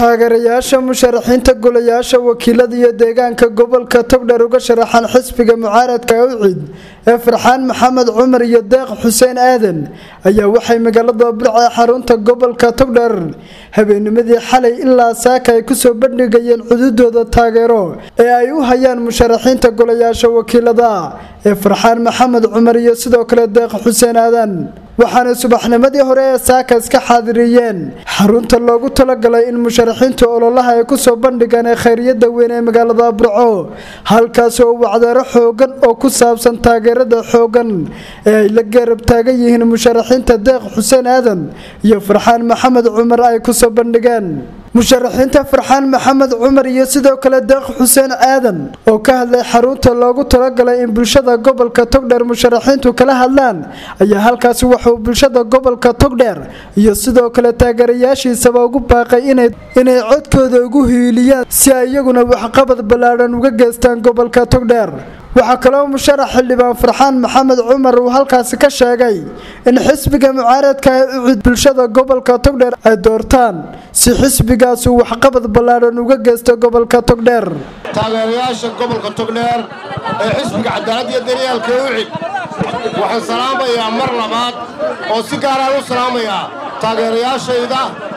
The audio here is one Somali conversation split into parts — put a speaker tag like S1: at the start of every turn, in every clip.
S1: taageerayaasha musharaxiinta golayaasha wakiilada iyo deegaanka gobolka togdheer uga sharaxan xisbiga mucaaradka awcid ee farxaan maxamed cumar iyo deeq xuseen aadan ayaa waxay magaalada burca xarunta gobolka togdheer habeennimadii xalay ilaa saaka ay kusoo bandhigayeen cududooda taageero ee ay u hayaan musharaxiinta golayaasha wakiilada ee farxaan maxamed cumar iyo sidoo kale deeq xuseen aadan waxaana subaxnimadii hore ee saaka iska xaadiriyeen xarunta loogu talagalay in musharaxiinta ololaha ay kusoo bandhigaan ee khayriyada weyn ee magaalada burco halkaas oo wacdaaro xoogan oo ku saabsan taageerada xoogan ee ay la geerab taagan yihiin musharaxiinta deeq xuseen aadan iyo farxaan maxamed cumar ay kusoo bandhigeen musharaxiinta farxaan maxamed cumar iyo sidoo kale deeq xuseen aadan oo ka hadlay xarunta loogu talagalay in bulshada gobolka togdheer musharaxiintu kala hadlaan ayaa halkaasi wuxuu bulshada gobolka togdheer iyo sidoo kale taageerayaashiisaba ugu baaqay inay codkooda ugu hiiliyaan si ay iyaguna waxqabad ballaadhan uga geystaan gobolka togdheer waxaa kaloo musharax xildhibaan farxaan maxamed cumar uu halkaasi ka sheegay in xisbiga mucaaradka ee ucid bulshada gobolka togdheer ay doortaan si xisbigaasi waxqabad ballaadhan uga geysto gobolka togdheer
S2: taageerayaasha gobolka togdheer ee xisbiga cadaalad iyo daryaalka ucid waxaan salaamayaa mar labaad oo si gaaraan u salaamayaa taageerayaashayda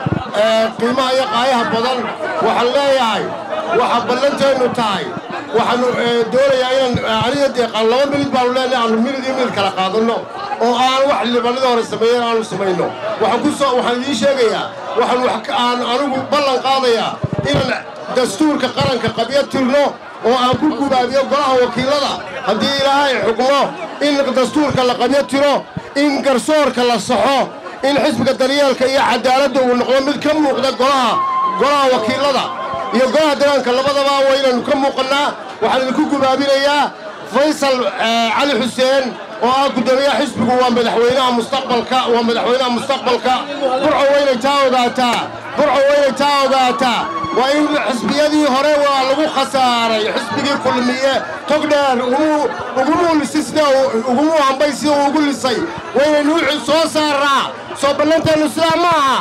S2: ee qiimaha iyo qaayaha badan waxaan leeyahay waxa ballanteennu tahay waxaannu doonayaa inaan aniga deeqaan laba milid baannu leenahay aanu milid iyo milid kala qaadanno oo aan wax libanadii hore sameeyeen aanu samayno waxaan ku soo waxaan idiin sheegayaa waxaan wax aan anigu ballan qaadayaa inaan dastuurka qaranka qabyo tirno oo aan ku gubaabiyo golaha wakiilada haddii ilaahay xukmo in dastuurka la qabyo tiro in garsoorka la saxo in xisbiga daryeelka iyo cadaaladda uu noqdo mid ka muuqda golaha golaha wakiilada iyo golaha deegaanka labadaba waa inaynu ka muuqannaa waxaan idinku gubaabinayaa faysal cali xuseen oo ah guddoomiyaha xisbigu waa madaxweynaha mustaqbalka waa madaxweynaha mustaqbalka burco waynay taa ogaataa burco waynay taa ogaataa waa in xisbiyadii hore waa lagu khasaaray xisbigii kulmiye togdheer ugumuu lisay sida ugumuu hambay sida uu ugu lisay waynaynu soo saarnaa soo ballanteennu sidaa ma aha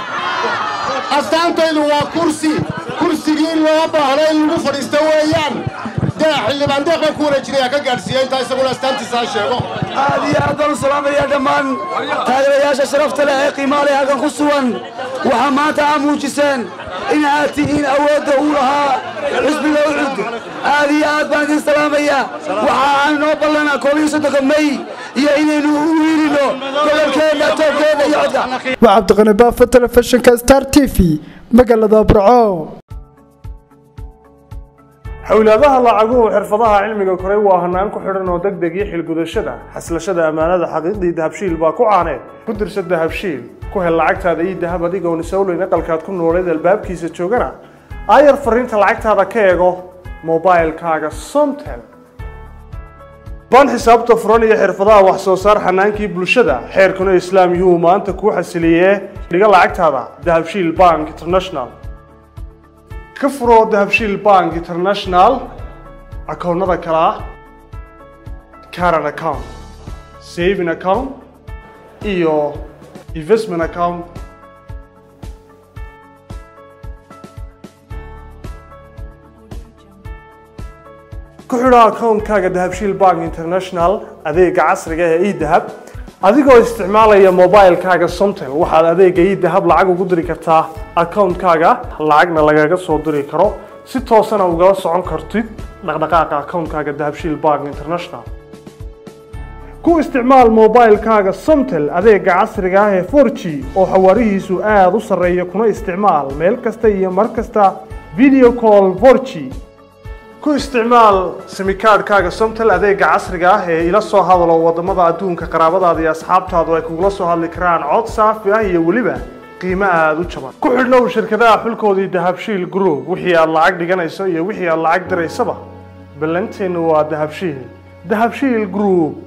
S2: astaantaydu waa kursi kursigii loo baahna in lagu fadhiisto weeyaan xildhibaan deeq baan ku wareejinayaa ka gaadhsiiya intaa isaguna astaantiisa ha sheego
S3: aad iyo aad baan u salaamayaa dhammaan taageerayaasha sharafta leh ee qiimaha leh halkan ku sugan waxaa maanta aa muujiseen in aad tihiin awoodda uu lahaa xisbiga ucud aad iyo aad baan idin salaamayaa waxa aan noo ballanaa koob iyo soddonka may iyo inaynu u wiilino gobolkeenna toobkeeda iyo codka
S1: waa cabdiqani baafo telefishinka star t v magaalada burco
S4: xowlaadaha lacaguhu xirfadaha cilmiga koray waa hanaan ku xidhan oo deg deg iyo xilgudashada xaslashada ammaanada xaqiiqdii dahabshiil baa ku caaneed ku dirsa dahabshiil ku hel lacagtaada ii dahab adigoon isowleyn aqalkaad ku nooleed albaabkiisa joogana aayar fariinta lacagtaada ka eego mobailkaaga somtel baan xisaabta furan iyo xirfadaha wax soo saar xanaankii bulshada xeerkuna islaam yuhuu maanta kuu xasiliyee dhiga lacagtaada dahabshiil bank international ka furo dahabshiil bank international akoonnada kale ah caran account saving account iyo investment account ku xidho akoonkaaga dahabshiil bank international adeega casriga ee edahab adigoo isticmaalaya mobilkaaga somtel waxaad adeega idahab lacag ugu diri kartaa akoonkaaga lacagna lagaga soo diri karo si toosana ugala socon kartid dhaqdhaqaaqa akoonkaaga dahabshiil bank international ku isticmaal mobilkaaga somtel adeega casriga ah ee for g oo xawaarihiisu aada u sarreeya kuna isticmaal meel kasta iyo mar kasta video call for g ku isticmaal simikaadhkaaga somtel adeega casriga ah ee ila soo hadalo wadamada adduunka qaraabadaada iyo asxaabtaadu ay kugula soo hadli karaan cod saafi ah iyo weliba qiimo aada u jaban ku xidhnow shirkadaha xulkoodii dahabshiil group wixii aad lacag dhiganayso iyo wixii aad lacag diraysaba ballanteennu waa dahabshiil dahabshiil group